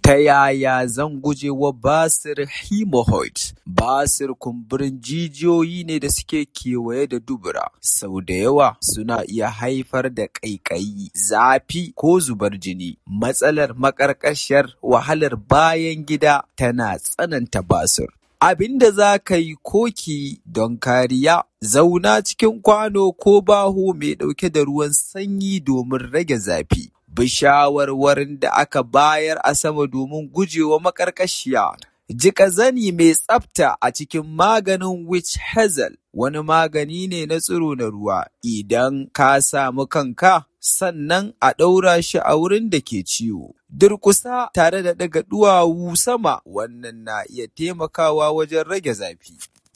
Ta yaya zan guje wa basir hemorrhoid? Basir kumburin jijiyoyi ne da suke kewaye da dubura. Sau da yawa suna iya haifar da ƙaiƙayi, zafi ko zubar jini. Matsalar maƙarƙashiyar wahalar bayan gida tana tsananta basir. Abin da za ka yi ko ki yi don kariya, zauna cikin kwano ko baho mai ɗauke da ruwan sanyi domin rage zafi. Bi shawarwarin da aka bayar a sama domin gujewa maƙarƙashiya. Jiƙa zani mai tsafta a cikin maganin witch hazel wani magani ne na tsiro na ruwa idan ka samu kanka sannan a ɗaura shi a wurin da ke ciwo. Durƙusa tare da ɗaga ɗuwawu sama wannan na iya taimakawa wajen rage zafi.